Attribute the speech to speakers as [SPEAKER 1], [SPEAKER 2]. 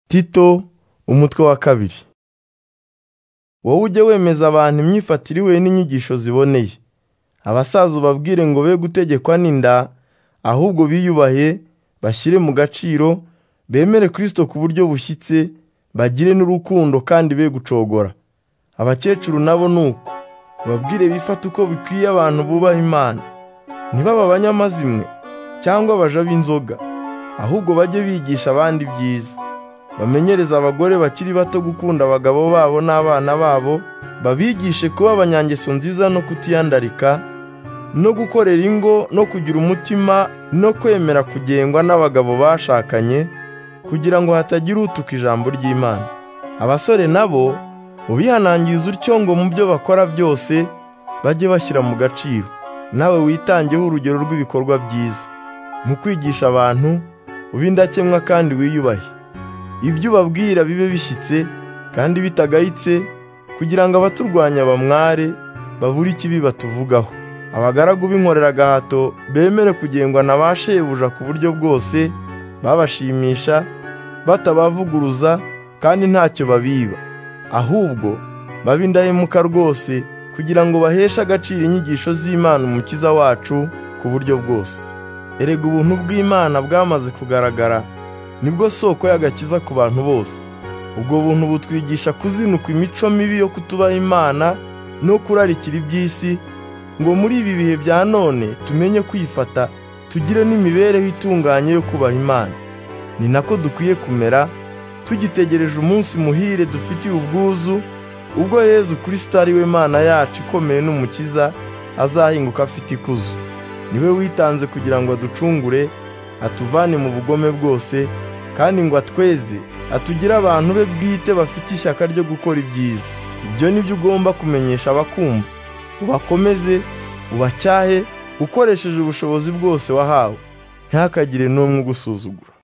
[SPEAKER 1] tito umutwe wa kabiri wowe ujye wemeza abantu imyifatire ihuye n'inyigisho ziboneye abasaza ubabwire ngo be gutegekwa n'inda ahubwo biyubahe bashyire mu gaciro bemere kirisito ku buryo bushyitse bagire n'urukundo kandi be gucogora abakecuru nabo ni uko babwire bifate uko bikwiye abantu bubaha imana ntibaba abanyamazimwe cyangwa abaja b'inzoga ahubwo bajye bigisha abandi ibyiza bamenyereze abagore bakiri bato gukunda abagabo babo n'abana babo babigishe kuba abanyangeso nziza no kutiyandarika no gukorera ingo no kugira umutima no kwemera kugengwa n'abagabo bashakanye kugira ngo hatagira utuka ijambo ry'imana abasore nabo ubihanangiriza utyo ngo mu byo bakora byose bajye bashyira mu gaciro nawe witangeho urugero rw'ibikorwa byiza mu kwigisha abantu ube indakemwa kandi wiyubahe ibyo ubabwira bibe bishyitse kandi bitagayitse kugira ngo abaturwanya bamware babure ikibi batuvugaho abagaragu b'inkorera agahato bemere kugengwa na ba shebuja ku buryo bwose babashimisha batabavuguruza kandi ntacyo babiba ahubwo babe indahemuka rwose kugira ngo baheshe agaciro inyigisho z'imana umukiza wacu ku buryo bwose erega ubuntu bw'imana bwamaze kugaragara nibwo soko y'agakiza ku bantu bose ubwo buntu butwigisha kuzinuka imico mibi yo kutubaha imana no kurarikira iby'isi ngo muri ibi bihe bya none tumenye kwifata tugire n'imibereho itunganye yo kubaha imana ni nako dukwiye kumera tugitegereje umunsi muhire dufitiye ubwuzu ubwo yezu kirisito ari we mana yacu ikomeye n'umukiza azahinguka afite ikuzo niwe witanze kugira ngo aducungure atuvane mu bugome bwose kandi ngo atweze atugire abantu be bwite bafite ishyaka ryo gukora ibyiza ibyo ni byo ugomba kumenyesha abakumva ubakomeze ubacyahe ukoresheje ubushobozi bwose wahawe ntihakagire n'umwe ugusuzugura